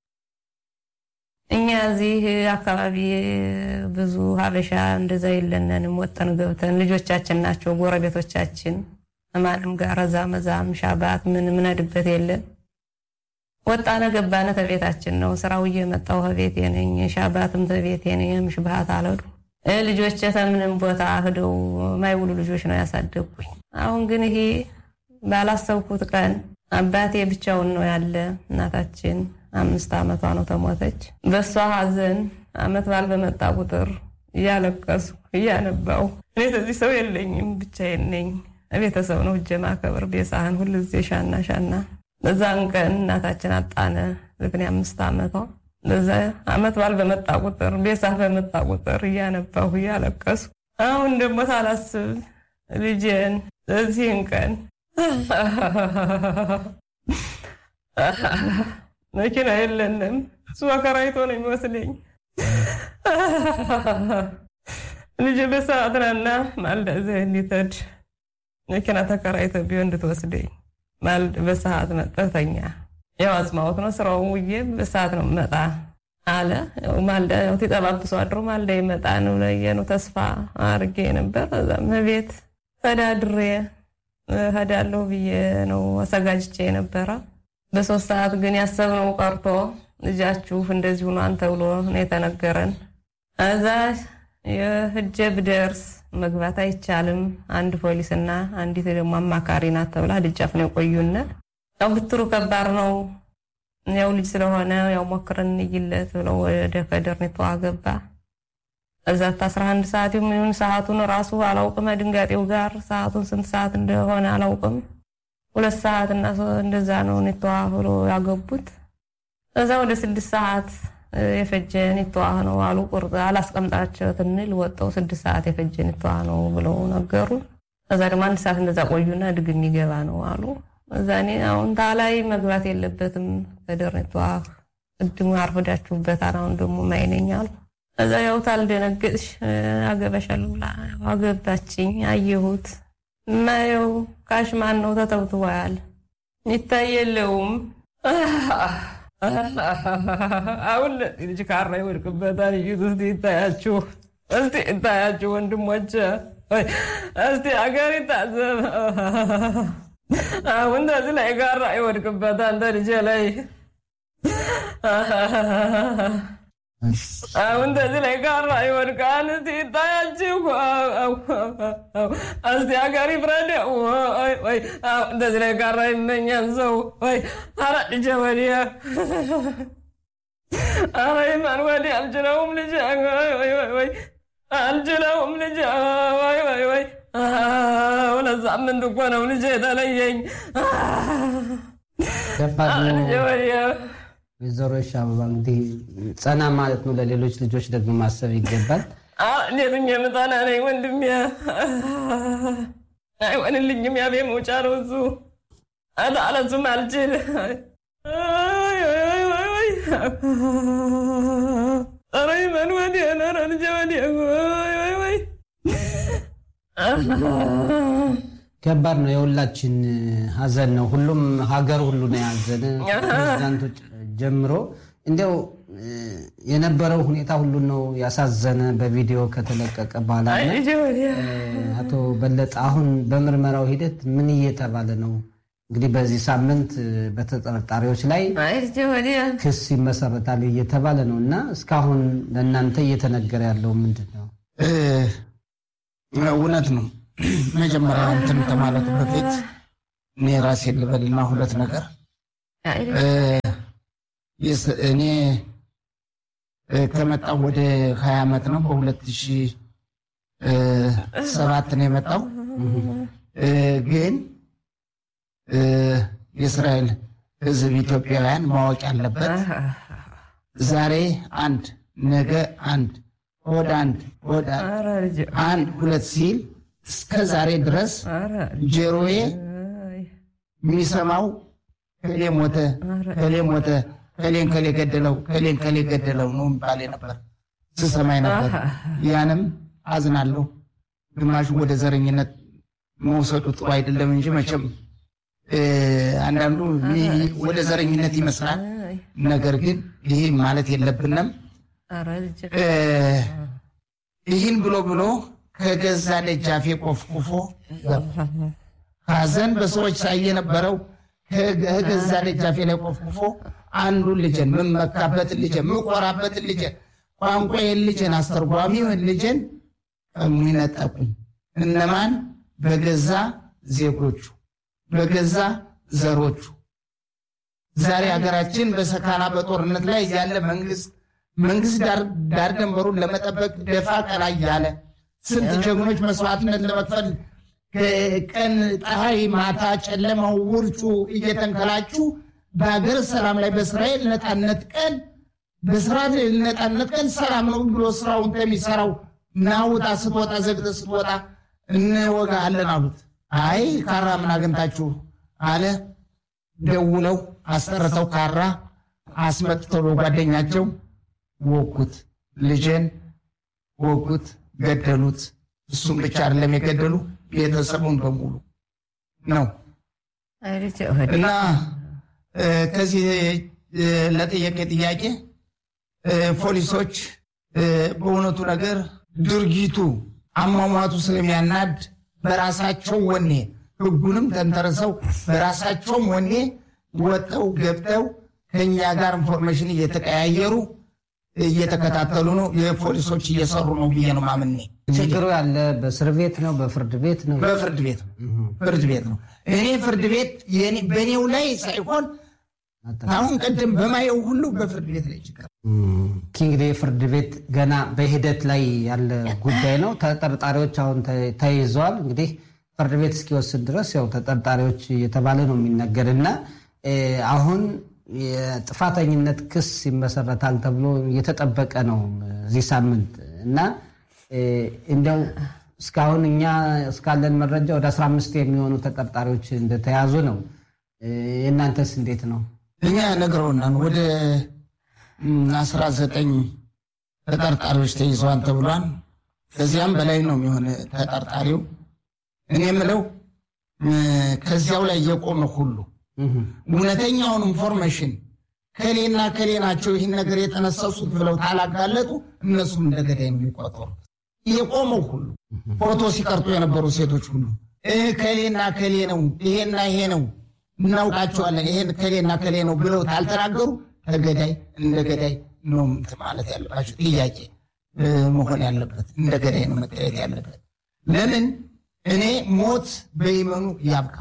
እኛ እዚህ አካባቢ ብዙ ሀበሻ እንደዛ የለንንም። ወጠን ገብተን ልጆቻችን ናቸው ጎረቤቶቻችን። ማንም ጋር ረዛ መዛም ሻባት ምን ምነድበት የለን። ወጣነ ገባነ ተቤታችን ነው። ስራው እየመጣው ከቤቴ ነኝ። ሻባትም ተቤቴ ነኝ። ምሽባሃት አለዱ ልጆች ከምንም ቦታ ሂደው ማይውሉ ልጆች ነው ያሳደጉኝ። አሁን ግን ይሄ ባላሰብኩት ቀን አባቴ ብቻውን ነው ያለ። እናታችን አምስት ዓመቷ ነው ተሞተች። በእሷ ሀዘን አመት ባል በመጣ ቁጥር እያለቀሱ እያነባው እኔ ተዚህ ሰው የለኝም ብቻዬን ነኝ። ቤተሰብ ነው እጀ ማከብር ቤሳህን ሁሉ ጊዜ ሻና ሻና። በዛን ቀን እናታችን አጣነ። ልክን አምስት ዓመቷ በዛ አመት ባል በመጣ ቁጥር ቤሳህ በመጣ ቁጥር እያነባሁ እያለቀሱ አሁን ደግሞ ሳላስብ ልጄን በዚህን ቀን መኪና የለንም። እሱ አከራይቶ ነው የሚወስደኝ። ልጅ በሰዓት ናና ማልዳ እዚህ እንዲተድ መኪና ተከራይተ ቢሆን እንድትወስደኝ ማልድ በሰዓት መጠተኛ ያው አጽማወት ነው ስራው ውዬ በሰዓት ነው መጣ አለ። ማልዳ ያው ተጠባብሶ አድሮ ማልዳ ይመጣ ነው ለየ ነው ተስፋ አርጌ ነበር። እዛም ቤት ተዳድሬ ሄዳለሁ ብዬ ነው አዘጋጅቼ ነበረ። በሶስት ሰዓት ግን ያሰብነው ቀርቶ ልጃችሁ እንደዚህ ሆኗን ተብሎ ነው የተነገረን። እዛ የህጀ ብደርስ መግባት አይቻልም፣ አንድ ፖሊስና አንዲት ደግሞ አማካሪ ናት ተብላ ደጃፍ ነው የቆዩነ። ያው ብትሩ ከባድ ነው። ያው ልጅ ስለሆነ ያው ሞክረን እንይለት ብለው ወደ ከደርኔቷ ገባ። እዛት አስራ አንድ ሰዓት የሚሆን ሰዓቱን ራሱ አላውቅም። ድንጋጤው ጋር ሰዓቱን ስንት ሰዓት እንደሆነ አላውቅም። ሁለት ሰዓት እና እንደዛ ነው ኔተዋ ብሎ ያገቡት። እዛ ወደ ስድስት ሰዓት የፈጀ ኔተዋ ነው አሉ። ቁርጥ አላስቀምጣቸው ትንል ወጣው ስድስት ሰዓት የፈጀ ኔተዋ ነው ብለው ነገሩ። እዛ ደግሞ አንድ ሰዓት እንደዛ ቆዩና ድግም የሚገባ ነው አሉ። እዛ እኔ አሁን ታላይ መግባት የለበትም ከደር ኔተዋ ቅድሙ አርፍዳችሁበታል። አሁን ደግሞ ማይነኝ አሉ። እዛ ያው ታልደነገጥሽ አገባሻለሁ ብላ አገባችኝ። አየሁት ማየው ካሽማን ነው ተተብትቧል። ይታይ የለውም። አሁን ልጅ ካራ ይወድቅበታል። እዩት እስቲ ይታያችሁ፣ እስቲ ይታያችሁ ወንድሞች፣ እስቲ አገር ይታዘብ። አሁን ተዚህ ላይ ካራ ይወድቅበታል ተልጄ ላይ አሁን ተዚህ ላይ ጋራ ይወድቃል። እስቲ ይታያችሁ፣ እስቲ ሀገር ይፍረድ። እንደዚህ ላይ ጋራ ይመኛል ሰው ወይ አረ ልጄ ወዲያ አረ ይማን ወዲያ አልችለውም ልጄ ወይ አልችለውም ልጄ ወይ ወይ ወይ ሁለት ሳምንት እኮ ነው ልጄ የተለየኝ ልጄ ወዲያ ወይዘሮ ሻበባ እንግዲህ ጸና ማለት ነው። ለሌሎች ልጆች ደግሞ ማሰብ ይገባል። እንዴት የምጠና ነኝ ወንድሜ፣ አይሆንልኝም። ያቤ መውጫ ነው እሱ አለሱም አልችል ኧረ ይመን ወዲያ ኧረ ልጄ ወዲያ ወይ ከባድ ነው። የሁላችን ሀዘን ነው። ሁሉም ሀገር ሁሉ ነው ያዘነ ፕሬዚዳንቶች ጀምሮ እንዲያው የነበረው ሁኔታ ሁሉ ነው ያሳዘነ። በቪዲዮ ከተለቀቀ በኋላ አቶ በለጠ አሁን በምርመራው ሂደት ምን እየተባለ ነው? እንግዲህ በዚህ ሳምንት በተጠርጣሪዎች ላይ ክስ ይመሰረታል እየተባለ ነው እና እስካሁን ለእናንተ እየተነገረ ያለው ምንድን ነው? እውነት ነው። መጀመሪያ እንትን ከማለቱ በፊት እኔ ራሴ ልበልና ሁለት ነገር እኔ ከመጣው ወደ ሀያ ዓመት ነው። በሁለት ሺህ ሰባት ነው የመጣው ግን የእስራኤል ሕዝብ ኢትዮጵያውያን ማወቅ ያለበት ዛሬ አንድ ነገ አንድ ወደ አንድ ወደ አንድ ሁለት ሲል እስከ ዛሬ ድረስ ጆሮዬ የሚሰማው ከሌ ሞተ፣ ከሌ ሞተ፣ ከሌን ከሌ ገደለው፣ ከሌን ከሌ ገደለው ነው የሚባል ነበር ስሰማኝ ነበር። ያንም አዝናለሁ። ግማሹ ወደ ዘረኝነት መውሰዱ ጥሩ አይደለም እንጂ መቼም አንዳንዱ ወደ ዘረኝነት ይመስላል። ነገር ግን ይህ ማለት የለብንም። ይህን ብሎ ብሎ ከገዛ ደጃፌ ቆፍቁፎ ሐዘን በሰዎች ሳይ የነበረው ከገዛ ደጃፌ ላይ ቆፍቁፎ አንዱን ልጄን የምመካበትን ልጄን የምቆራበትን ልጄን ቋንቋዬን ልጄን አስተርጓሚውን ልጄን ቀሙኝ፣ ነጠቁኝ። እነማን? በገዛ ዜጎቹ በገዛ ዘሮቹ ዛሬ ሀገራችን በሰካና በጦርነት ላይ ያለ መንግስት መንግስት ዳር ደንበሩን ለመጠበቅ ደፋ ቀና እያለ ስንት ጀግኖች መስዋዕትነት ለመክፈል ቀን ፀሐይ፣ ማታ ጨለማው፣ ውርጩ እየተንከላቹ በሀገር ሰላም ላይ በእስራኤል ነፃነት ቀን በእስራኤል ነፃነት ቀን ሰላም ነው ብሎ ስራውን ከሚሰራው ናውጣ ስትወጣ ዘግተ ስትወጣ እንወጋለን አሉት። አይ ካራ ምን አግኝታችሁ አለ። ደውለው አስጠርተው ካራ አስመጥተው በጓደኛቸው ወጉት፣ ልጄን ወጉት፣ ገደሉት። እሱም ብቻ አይደለም የገደሉ ቤተሰቡን በሙሉ ነው። እና ከዚህ ለጠየቀ ጥያቄ ፖሊሶች በእውነቱ ወጥተው ድርጊቱ አሟሟቱ ስለሚያናድ በራሳቸው ወኔ ህጉንም ተንተርሰው በራሳቸውም ወኔ ወጠው ገብተው ከኛ ጋር ኢንፎርሜሽን እየተቀያየሩ እየተከታተሉ ነው። የፖሊሶች እየሰሩ ነው ብዬ ነው ማምኔ። ችግሩ ያለ በእስር ቤት ነው በፍርድ ቤት ነው? በፍርድ ቤት ነው። ፍርድ ቤት ነው። እኔ ፍርድ ቤት የኔ- በእኔው ላይ ሳይሆን አሁን ቀደም በማየው ሁሉ በፍርድ ቤት ላይ ችግር እንግዲህ የፍርድ ቤት ገና በሂደት ላይ ያለ ጉዳይ ነው። ተጠርጣሪዎች አሁን ተ- ተይዘዋል። እንግዲህ ፍርድ ቤት እስኪወስድ ድረስ ያው ተጠርጣሪዎች እየተባለ ነው የሚነገር እና እ፣ አሁን የጥፋተኝነት ክስ ይመሰረታል ተብሎ እየተጠበቀ ነው እዚህ ሳምንት እና እ፣ እንደው እስካሁን እኛ እስካለን መረጃ ወደ 15 የሚሆኑ ተጠርጣሪዎች እንደተያዙ ነው። እ፣ የእናንተስ እንዴት ነው? እኛ ነግረውናል። ወደ አስራ ዘጠኝ ተጠርጣሪዎች ተይዘዋል ተብሏል። ከዚያም በላይ ነው የሚሆን ተጠርጣሪው። እኔ የምለው እ፣ ከዚያው ላይ የቆመ ሁሉ እውነተኛውን ኢንፎርሜሽን ከሌና ከሌ ናቸው ይህን ነገር የተነሰሱት ብለው ታላጋለጡ እነሱም እንደ ገዳይ ነው የሚቆጠሩት። የቆመው ሁሉ ፎቶ ሲቀርጡ የነበሩ ሴቶች ሁሉ እ ከሌና ከሌ ነው ይሄና ይሄ ነው እናውቃቸዋለን ይሄን ከሌና ከሌ ነው ብለው ታልተናገሩ ከገዳይ እንደ ገዳይ ነው እንትን ማለት ያለባቸው። ጥያቄ እ፣ መሆን ያለበት እንደ ገዳይ ነው መታየት ያለበት። ለምን እኔ ሞት በይመኑ ያብቃ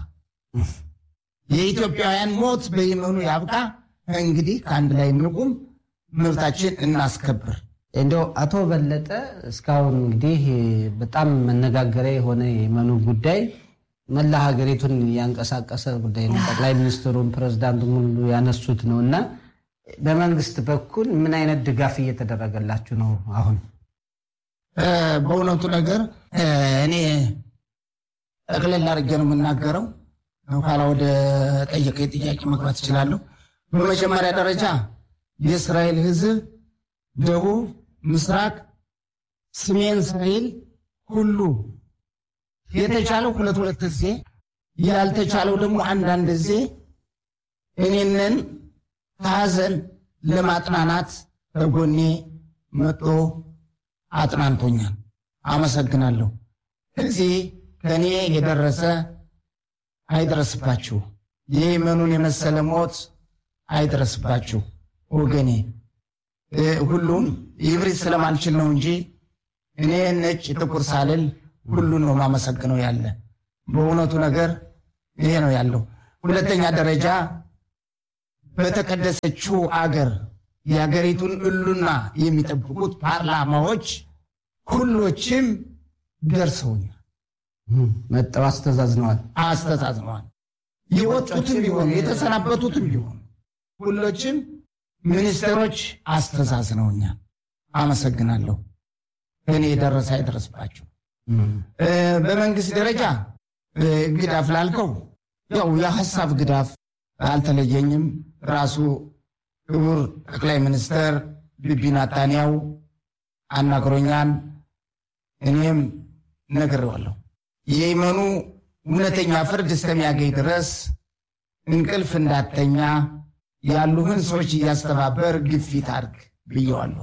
የኢትዮጵያውያን ሞት በይመኑ ያብቃ። እንግዲህ ከአንድ ላይ እንቁም፣ መብታችን እናስከብር። እንደው አቶ በለጠ እስካሁን እንግዲህ በጣም መነጋገሪያ የሆነ የመኑ ጉዳይ መላ ሀገሪቱን ያንቀሳቀሰ ጉዳይ ነው። ጠቅላይ ሚኒስትሩን ፕሬዝዳንቱም ሁሉ ያነሱት ነው እና በመንግስት በኩል ምን አይነት ድጋፍ እየተደረገላችሁ ነው? አሁን እ፣ በእውነቱ ነገር እ፣ እኔ ጠቅለል አድርጌ ነው የምናገረው። ኋላ ወደ ጠየቀኝ ጥያቄ መግባት እችላለሁ። በመጀመሪያ ደረጃ የእስራኤል ሕዝብ ደቡብ፣ ምስራቅ፣ ሰሜን እስራኤል ሁሉ የተቻለው ሁለት ሁለት ጊዜ ያልተቻለው ደግሞ አንዳንድ ጊዜ እኔንን ከሀዘን ለማጥናናት ከጎኔ መጦ አጥናንቶኛል። አመሰግናለሁ። እዚህ ከእኔ የደረሰ አይድረስባችሁ፣ የየመኑን የመሰለ ሞት አይድረስባችሁ ወገኔ። ሁሉም ይብሪት ስለማልችል ነው እንጂ እኔ ነጭ ጥቁር ሳልል ሁሉን ነው ማመሰግነው ያለ በእውነቱ ነገር ይሄ ነው ያለው። ሁለተኛ ደረጃ በተቀደሰችው አገር የሀገሪቱን እሉና የሚጠብቁት ፓርላማዎች ሁሎችም ደርሰውኛል፣ መጠው አስተዛዝነዋል። አስተዛዝነዋል። የወጡትም ቢሆኑ የተሰናበቱትም ቢሆኑ ሁሎችም ሚኒስትሮች አስተዛዝነውኛል። አመሰግናለሁ። እኔ የደረሰ አይደረስባቸው። በመንግስት ደረጃ ግዳፍ ላልከው ያው የሀሳብ ግዳፍ አልተለየኝም። ራሱ ክቡር ጠቅላይ ሚኒስትር ቢቢ ናታንያው አናግሮኛል። እኔም ነግሬዋለሁ። የየመኑ እውነተኛ ፍርድ እስከሚያገኝ ድረስ እንቅልፍ እንዳተኛ ያሉህን ሰዎች እያስተባበር ግፊት አድርግ ብየዋለሁ።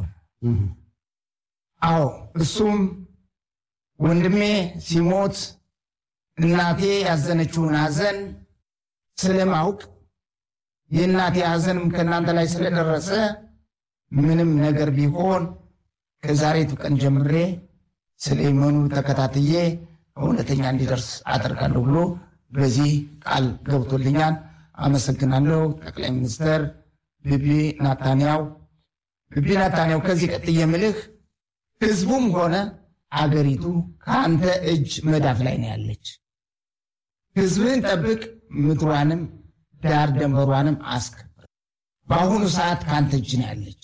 አዎ እሱም ወንድሜ ሲሞት እናቴ ያዘነችውን ሐዘን ስለማውቅ የእናቴ ሐዘንም ከእናንተ ላይ ስለደረሰ ምንም ነገር ቢሆን ከዛሬቱ ቀን ጀምሬ ስለ የመኑ ተከታትዬ እውነተኛ እንዲደርስ አደርጋለሁ ብሎ በዚህ ቃል ገብቶልኛል። አመሰግናለሁ ጠቅላይ ሚኒስትር ቢቢ ናታንያው። ቢቢ ናታንያው ከዚህ ቀጥዬ የምልህ ህዝቡም ሆነ አገሪቱ ከአንተ እጅ መዳፍ ላይ ነው ያለች። ህዝብህን ጠብቅ፣ ምድሯንም ዳር ደንበሯንም አስከብር። በአሁኑ ሰዓት ከአንተ እጅ ነው ያለች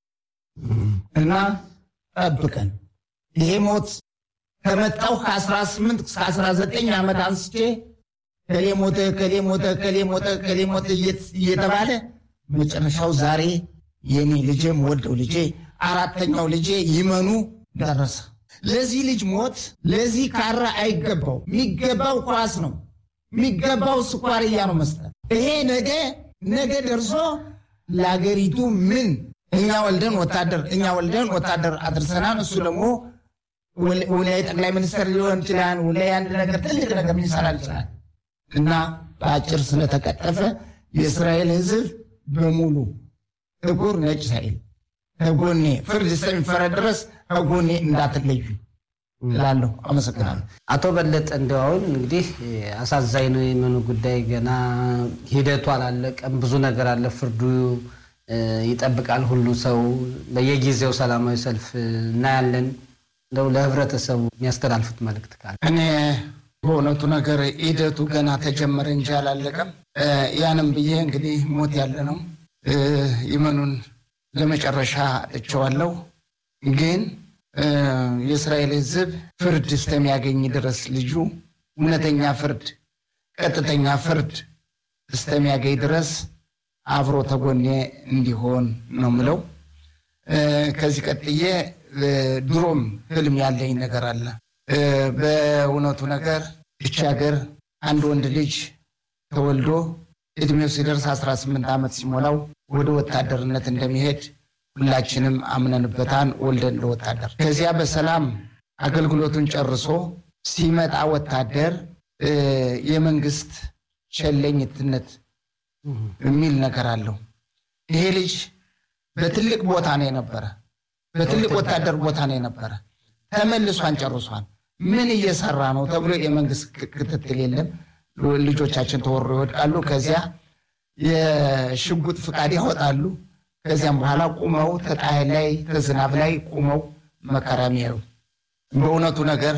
እና ጠብቀን። ይሄ ሞት ከመጣው ከ18 እስከ 19 ዓመት አንስቼ ከሌ ሞተ፣ ከሌ ሞተ፣ ከሌ ሞተ፣ ከሌ ሞተ እየተባለ መጨረሻው ዛሬ የኔ ልጄም ወልደው ልጄ አራተኛው ልጄ ይመኑ ደረሰ። ለዚህ ልጅ ሞት ለዚህ ካራ አይገባው። የሚገባው ኳስ ነው። የሚገባው ስኳርያ ነው መስጠት። ይሄ ነገ ነገ ደርሶ ለአገሪቱ ምን እኛ ወልደን ወታደር እኛ ወልደን ወታደር አድርሰናል። እሱ ደግሞ ውላይ ጠቅላይ ሚኒስትር ሊሆን ይችላል። ውላይ አንድ ነገር ትልቅ ነገር ሊሰራ ይችላል እና በአጭር ስለተቀጠፈ የእስራኤል ሕዝብ በሙሉ ጥቁር ነጭ ሳይል ከጎኔ ፍርድ እስከሚፈረድ ድረስ ከጎኔ እንዳትለዩ እላለሁ። አመሰግናለሁ። አቶ በለጠ እንደው አሁን እንግዲህ አሳዛኝ ነው የመኑ ጉዳይ ገና ሂደቱ አላለቀም። ብዙ ነገር አለ። ፍርዱ ይጠብቃል ሁሉ ሰው በየጊዜው ሰላማዊ ሰልፍ እናያለን። እንደው ለህብረተሰቡ የሚያስተላልፉት መልእክት ካለ እኔ በእውነቱ ነገር ሂደቱ ገና ተጀመረ እንጂ አላለቀም። ያንም ብዬ እንግዲህ ሞት ያለ ነው ይመኑን ለመጨረሻ እቸዋለሁ ግን የእስራኤል ሕዝብ ፍርድ እስከሚያገኝ ድረስ ልጁ እውነተኛ ፍርድ፣ ቀጥተኛ ፍርድ እስከሚያገኝ ድረስ አብሮ ተጎኔ እንዲሆን ነው ምለው። ከዚህ ቀጥዬ ድሮም ህልም ያለኝ ነገር አለ። በእውነቱ ነገር እቺ ሀገር አንድ ወንድ ልጅ ተወልዶ እድሜው ሲደርስ 18 ዓመት ሲሞላው ወደ ወታደርነት እንደሚሄድ ሁላችንም አምነንበታን ወልደን ለወታደር ከዚያ በሰላም አገልግሎቱን ጨርሶ ሲመጣ ወታደር የመንግስት ቸለኝትነት የሚል ነገር አለው። ይሄ ልጅ በትልቅ ቦታ ነው የነበረ፣ በትልቅ ወታደር ቦታ ነው የነበረ። ተመልሷን ጨርሷን ምን እየሰራ ነው ተብሎ የመንግስት ክትትል የለም። ልጆቻችን ተወሮ ይወድቃሉ። ከዚያ የሽጉጥ ፍቃድ ያወጣሉ። ከዚያም በኋላ ቁመው ተጣይ ላይ ተዝናብ ላይ ቁመው መከራ የሚያዩ በእውነቱ ነገር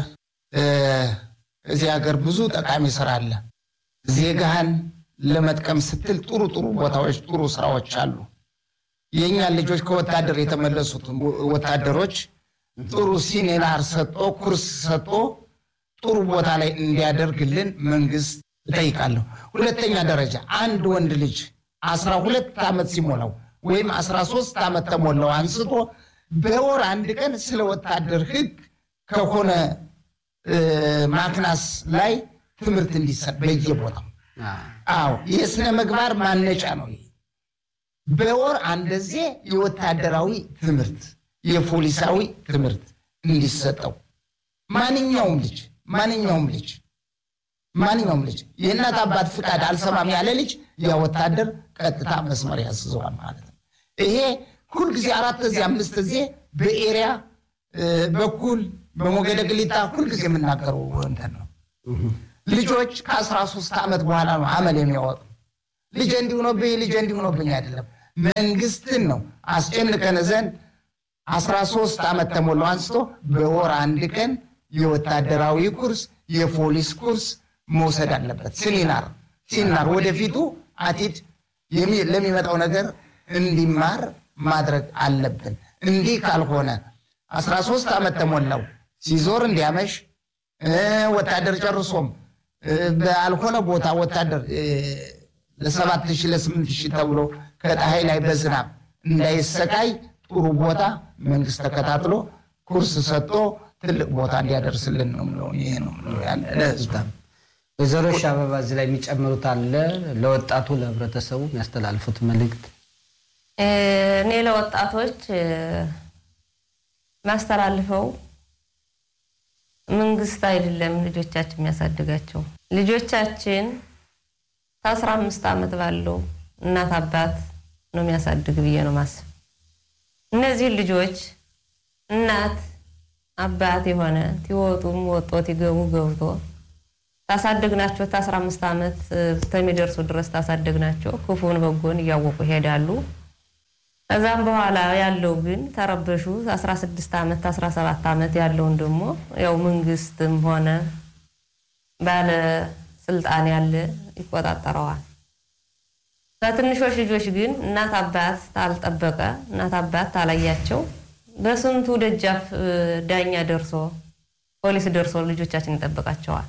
እዚህ ሀገር ብዙ ጠቃሚ ስራ አለ። ዜጋህን ለመጥቀም ስትል ጥሩ ጥሩ ቦታዎች፣ ጥሩ ስራዎች አሉ። የእኛን ልጆች ከወታደር የተመለሱት ወታደሮች ጥሩ ሲኔናር ሰጦ ኩርስ ሰጦ ጥሩ ቦታ ላይ እንዲያደርግልን መንግስት እጠይቃለሁ። ሁለተኛ ደረጃ አንድ ወንድ ልጅ አስራ ሁለት ዓመት ሲሞላው ወይም አስራ ሶስት ዓመት ተሞላው አንስቶ በወር አንድ ቀን ስለ ወታደር ህግ ከሆነ ማክናስ ላይ ትምህርት እንዲሰጥ በየቦታው አዎ የስነ ምግባር ማነጫ ነው ይሄ። በወር አንደዜ የወታደራዊ ትምህርት የፖሊሳዊ ትምህርት እንዲሰጠው ማንኛውም ልጅ ማንኛውም ልጅ ማንኛውም ልጅ የእናት አባት ፍቃድ አልሰማም ያለ ልጅ ያ ወታደር ቀጥታ መስመር ያስዘዋል ማለት ነው። ይሄ ሁልጊዜ አራት ጊዜ አምስት ጊዜ በኤሪያ በኩል በሞገደ ግሊታ ሁልጊዜ የምናገረው እንትን ነው። ልጆች ከአስራ ሶስት ዓመት በኋላ ነው አመል የሚያወጡ ልጅ እንዲሆኖብኝ ልጅ እንዲሆኖብኝ አይደለም መንግስትን ነው አስጨንቀን ዘንድ አስራ ሶስት ዓመት ተሞላው አንስቶ በወር አንድ ቀን የወታደራዊ ኩርስ የፖሊስ ኩርስ መውሰድ አለበት። ሲሚናር ሲሚናር ወደፊቱ አቲድ ለሚመጣው ነገር እንዲማር ማድረግ አለብን። እንዲህ ካልሆነ አስራ ሶስት ዓመት ተሞላው ሲዞር እንዲያመሽ ወታደር ጨርሶም ባልሆነ ቦታ ወታደር ለሰባት ሺህ ለስምንት ሺህ ተብሎ ከፀሐይ ላይ በዝናብ እንዳይሰቃይ ጥሩ ቦታ መንግስት ተከታትሎ ኩርስ ሰጥቶ ትልቅ ቦታ እንዲያደርስልን ነው የምለው። ይሄ ነው የምለው ያለ ለህዝብ ወይዘሮ አበባ እዚህ ላይ የሚጨምሩት አለ? ለወጣቱ ለህብረተሰቡ የሚያስተላልፉት መልእክት? እኔ ለወጣቶች ማስተላልፈው መንግስት አይደለም ልጆቻችን የሚያሳድጋቸው ልጆቻችን ከአስራ አምስት ዓመት ባለው እናት አባት ነው የሚያሳድግ ብዬ ነው ማስብ። እነዚህን ልጆች እናት አባት የሆነ ትወጡም ወጦ ትገቡ ገብቶ ታሳደግናቸው ከአስራ አምስት ዓመት እስከሚደርሱ ድረስ ታሳደግናቸው ክፉን በጎን እያወቁ ይሄዳሉ። ከዛም በኋላ ያለው ግን ተረበሹ 16 ዓመት 17 ዓመት ያለውን ደግሞ ያው መንግስትም ሆነ ባለ ስልጣን ያለ ይቆጣጠረዋል። ከትንሾች ልጆች ግን እናት አባት ታልጠበቀ እናት አባት ታላያቸው በስንቱ ደጃፍ ዳኛ ደርሶ ፖሊስ ደርሶ ልጆቻችን ይጠብቃቸዋል።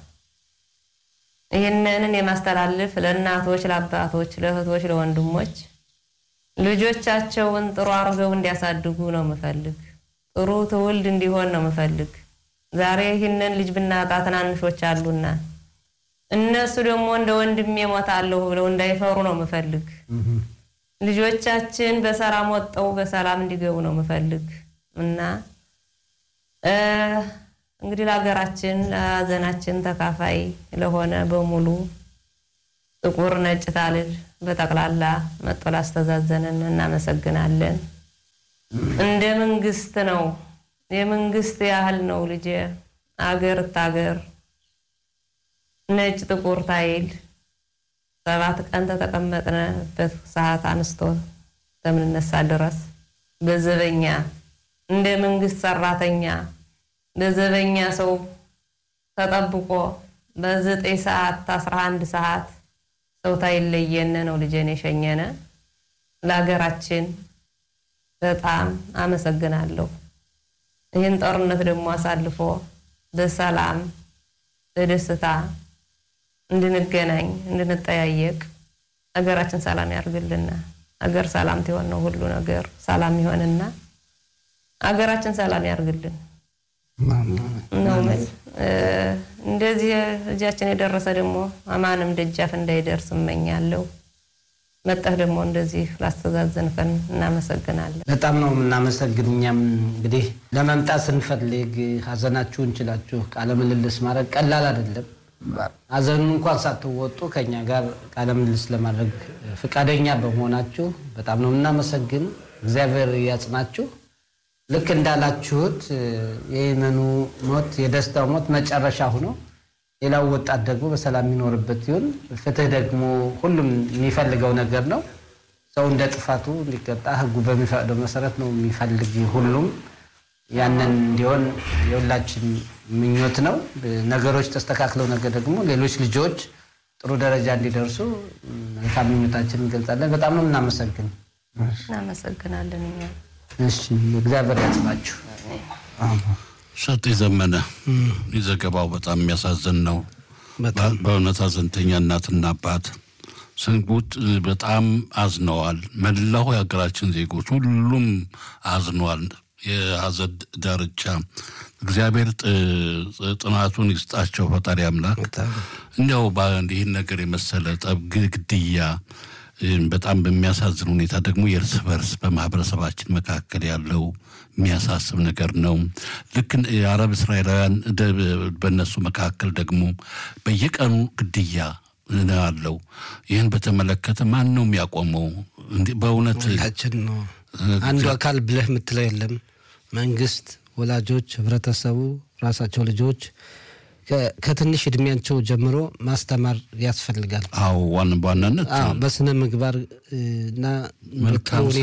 ይህንንን የማስተላልፍ ለእናቶች፣ ለአባቶች፣ ለእህቶች፣ ለወንድሞች ልጆቻቸውን ጥሩ አድርገው እንዲያሳድጉ ነው ምፈልግ። ጥሩ ትውልድ እንዲሆን ነው ምፈልግ። ዛሬ ይህንን ልጅ ብናጣ ትናንሾች አሉና እነሱ ደግሞ እንደ ወንድሜ እሞታለሁ ብለው እንዳይፈሩ ነው ምፈልግ። ልጆቻችን በሰላም ወጠው በሰላም እንዲገቡ ነው ምፈልግ እና እንግዲህ ለሀገራችን ለሀዘናችን ተካፋይ ለሆነ በሙሉ ጥቁር ነጭ ታልል በጠቅላላ መጦ ላስተዛዘነን እናመሰግናለን። እንደ መንግስት ነው የመንግስት ያህል ነው ልጄ አገር እታገር ነጭ ጥቁር ታይል ሰባት ቀን ተተቀመጥንበት ሰዓት አንስቶ እስከምንነሳ ድረስ በዘበኛ እንደ መንግስት ሰራተኛ በዘበኛ ሰው ተጠብቆ በዘጠኝ ሰዓት አስራ አንድ ሰዓት ሰው ታይለየነ ነው ልጄን የሸኘነ። ለሀገራችን በጣም አመሰግናለሁ። ይህን ጦርነት ደግሞ አሳልፎ በሰላም በደስታ እንድንገናኝ እንድንጠያየቅ ሀገራችን ሰላም ያርግልና። ሀገር ሰላም ትሆን ነው ሁሉ ነገር ሰላም ይሆንና ሀገራችን ሰላም ያርግልን ነው ምን እንደዚህ እጃችን የደረሰ ደግሞ አማንም ደጃፍ እንዳይደርስ እመኛለሁ። መጠህ ደግሞ እንደዚህ ላስተዛዘንከን እናመሰግናለን። በጣም ነው የምናመሰግን። እኛም እንግዲህ ለመምጣት ስንፈልግ ሀዘናችሁን ችላችሁ ቃለ ምልልስ ማድረግ ቀላል አይደለም። ሀዘኑን እንኳን ሳትወጡ ከኛ ጋር ቃለ ምልልስ ለማድረግ ፈቃደኛ በመሆናችሁ በጣም ነው የምናመሰግን። እግዚአብሔር ያጽናችሁ። ልክ እንዳላችሁት የየመኑ ሞት የደስታው ሞት መጨረሻ ሆኖ ሌላው ወጣት ደግሞ በሰላም የሚኖርበት ይሁን። ፍትህ ደግሞ ሁሉም የሚፈልገው ነገር ነው። ሰው እንደ ጥፋቱ እንዲቀጣ ሕጉ በሚፈቅደው መሰረት ነው የሚፈልግ ሁሉም። ያንን እንዲሆን የሁላችን ምኞት ነው። ነገሮች ተስተካክለው ነገር ደግሞ ሌሎች ልጆች ጥሩ ደረጃ እንዲደርሱ መልካም ምኞታችን እንገልጻለን። በጣም ነው የምናመሰግን። እናመሰግናለን እኛ እሺ እግዚአብሔር ያጽናችሁ። ሰጤ ዘመነ ዘገባው በጣም የሚያሳዝን ነው። በጣም በእውነት ሀዘንተኛ እናትና አባት ስንጉት በጣም አዝነዋል። መላው የሀገራችን ዜጎች ሁሉም አዝነዋል። የሀዘን ዳርቻ እግዚአብሔር ጥናቱን ይስጣቸው ፈጣሪ አምላክ። እንዲያው ይህን ነገር የመሰለ ጠብ፣ ግድያ በጣም በሚያሳዝን ሁኔታ ደግሞ የእርስ በርስ በማህበረሰባችን መካከል ያለው የሚያሳስብ ነገር ነው። ልክ የአረብ እስራኤላውያን በእነሱ መካከል ደግሞ በየቀኑ ግድያ አለው። ይህን በተመለከተ ማን ነው የሚያቆመው? በእውነት ሁላችን ነው። አንዱ አካል ብለህ የምትለው የለም። መንግስት፣ ወላጆች፣ ህብረተሰቡ፣ ራሳቸው ልጆች ከትንሽ እድሜያቸው ጀምሮ ማስተማር ያስፈልጋል። አዎ ዋን በዋናነት በስነ ምግባር እና መልካም